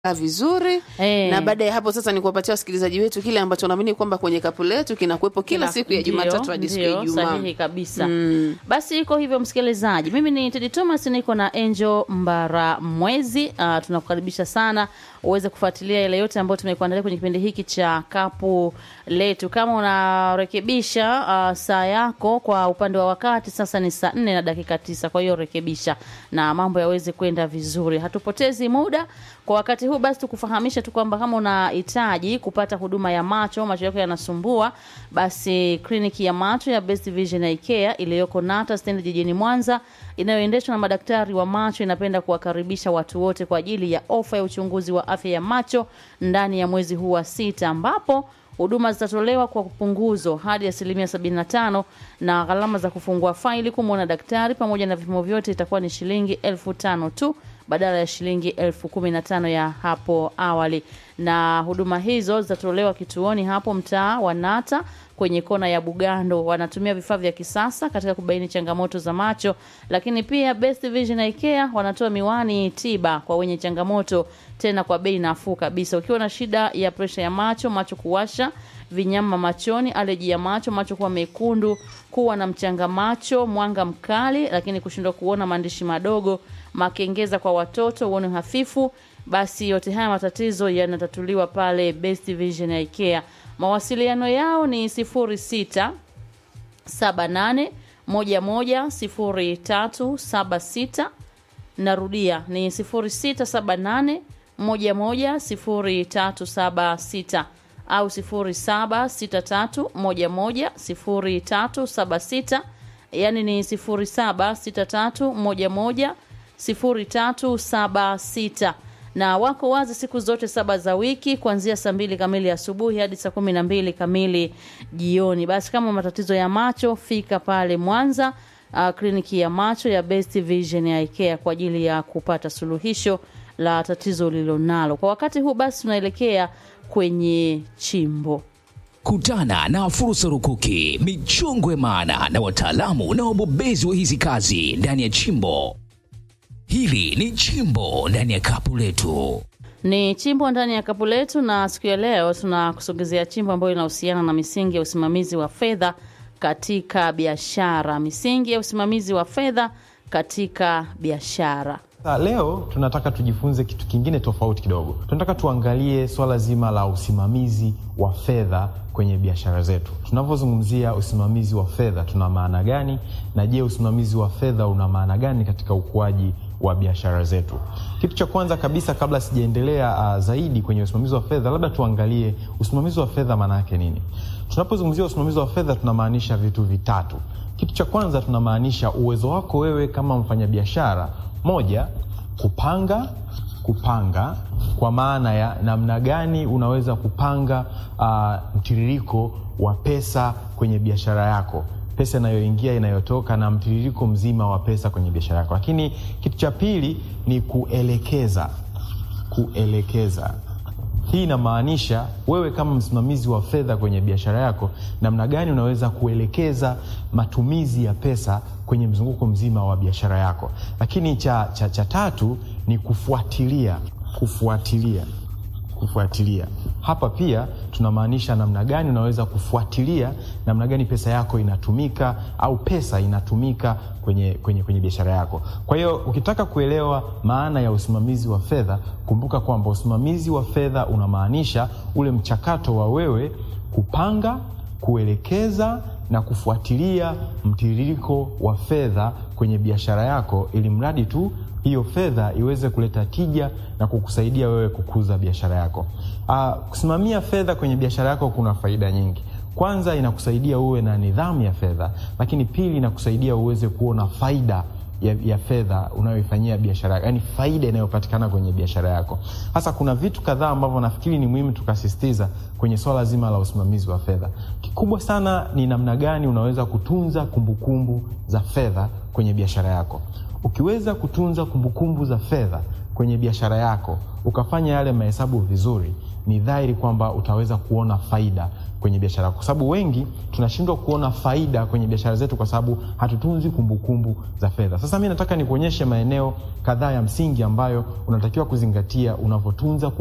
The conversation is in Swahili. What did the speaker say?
vizuri Eh. na baada ya hapo sasa ni kuwapatia wasikilizaji wetu kile ambacho naamini kwamba kwenye kapu letu kinakuwepo kila Kila- siku ya ndio, Jumatatu hadi siku ya ndio, Ijumaa. sahihi kabisa Mm. basi iko hivyo msikilizaji mimi ni tedi thomas niko na angel mbara mwezi uh, tunakukaribisha sana uweze kufuatilia yale yote ambayo tumekuandalia kwenye kipindi hiki cha kapu letu kama unarekebisha uh, saa yako kwa upande wa wakati sasa ni saa nne na dakika tisa kwa hiyo rekebisha na mambo yaweze kwenda vizuri hatupotezi muda kwa wakati huu basi tukufahamisha tu kwamba kama unahitaji kupata huduma ya macho macho yako yanasumbua basi kliniki ya macho ya best vision Eye Care iliyoko nata stendi jijini mwanza inayoendeshwa na madaktari wa macho inapenda kuwakaribisha watu wote kwa ajili ya ofa ya uchunguzi wa afya ya macho ndani ya mwezi huu wa sita ambapo huduma zitatolewa kwa punguzo hadi asilimia 75 na gharama za kufungua faili kumwona daktari pamoja na vipimo vyote itakuwa ni shilingi elfu tano tu badala ya shilingi elfu kumi na tano ya hapo awali na huduma hizo zitatolewa kituoni hapo mtaa wa nata kwenye kona ya bugando wanatumia vifaa vya kisasa katika kubaini changamoto za macho lakini pia best vision Eye Care wanatoa miwani tiba kwa wenye changamoto tena kwa bei nafuu kabisa ukiwa na shida ya presha ya macho macho kuwasha vinyama machoni aleji ya macho macho kuwa mekundu kuwa na mchanga macho mwanga mkali lakini kushindwa kuona maandishi madogo makengeza kwa watoto uone hafifu basi yote haya matatizo yanatatuliwa pale best vision Eye Care mawasiliano yao ni 06 78 11 0376 narudia ni 0678 11 0376 au 0763 11 0376 yani ni 0763 11 0376 na wako wazi siku zote saba za wiki kuanzia saa mbili kamili asubuhi hadi saa kumi na mbili kamili jioni basi kama matatizo ya macho fika pale mwanza uh, kliniki ya macho ya best vision ya ikea kwa ajili ya kupata suluhisho la tatizo ulilonalo kwa wakati huu basi tunaelekea kwenye chimbo Kutana na fursa rukuki, michongwe maana na wataalamu na wabobezi wa hizi kazi ndani ya chimbo. Hili ni chimbo ndani ya kapu letu. ni chimbo ndani ya kapu letu na siku ya leo tunakusogezea chimbo ambayo inahusiana na misingi ya usimamizi wa fedha katika biashara misingi ya usimamizi wa fedha katika biashara Sa, leo tunataka tujifunze kitu kingine tofauti kidogo. Tunataka tuangalie swala zima la usimamizi wa fedha kwenye biashara zetu. Tunavyozungumzia usimamizi wa fedha, tuna maana gani? Na je, usimamizi wa fedha una maana gani katika ukuaji wa biashara zetu? Kitu cha kwanza kabisa, kabla sijaendelea uh, zaidi kwenye usimamizi wa fedha, labda tuangalie usimamizi wa fedha maana yake nini. Tunapozungumzia usimamizi wa fedha, tunamaanisha vitu vitatu. Kitu cha kwanza tunamaanisha uwezo wako wewe kama mfanyabiashara moja, kupanga kupanga kwa maana ya namna gani unaweza kupanga uh, mtiririko wa pesa kwenye biashara yako pesa inayoingia inayotoka na mtiririko mzima wa pesa kwenye biashara yako lakini kitu cha pili ni kuelekeza kuelekeza hii inamaanisha wewe kama msimamizi wa fedha kwenye biashara yako namna gani unaweza kuelekeza matumizi ya pesa kwenye mzunguko mzima wa biashara yako lakini cha, cha, cha tatu ni kufuatilia kufuatilia kufuatilia hapa pia tunamaanisha namna gani unaweza kufuatilia namna gani pesa yako inatumika au pesa inatumika kwenye, kwenye, kwenye biashara yako kwa hiyo ukitaka kuelewa maana ya usimamizi wa fedha kumbuka kwamba usimamizi wa fedha unamaanisha ule mchakato wa wewe kupanga kuelekeza na kufuatilia mtiririko wa fedha kwenye biashara yako ili mradi tu hiyo fedha iweze kuleta tija na kukusaidia wewe kukuza biashara yako. Uh, kusimamia fedha kwenye biashara yako kuna faida nyingi. Kwanza inakusaidia uwe na nidhamu ya fedha, lakini pili inakusaidia uweze kuona faida ya, ya fedha unayoifanyia biashara yako, yani faida inayopatikana kwenye biashara yako. Hasa kuna vitu kadhaa ambavyo nafikiri ni muhimu tukasisitiza kwenye swala zima la usimamizi wa fedha. Kikubwa sana ni namna gani unaweza kutunza kumbukumbu kumbu za fedha kwenye biashara yako. Ukiweza kutunza kumbukumbu za fedha kwenye biashara yako ukafanya yale mahesabu vizuri, ni dhahiri kwamba utaweza kuona faida kwenye biashara yako, kwa sababu wengi tunashindwa kuona faida kwenye biashara zetu kwa sababu hatutunzi kumbukumbu za fedha. Sasa mi nataka nikuonyeshe maeneo kadhaa ya msingi ambayo unatakiwa kuzingatia unavyotunza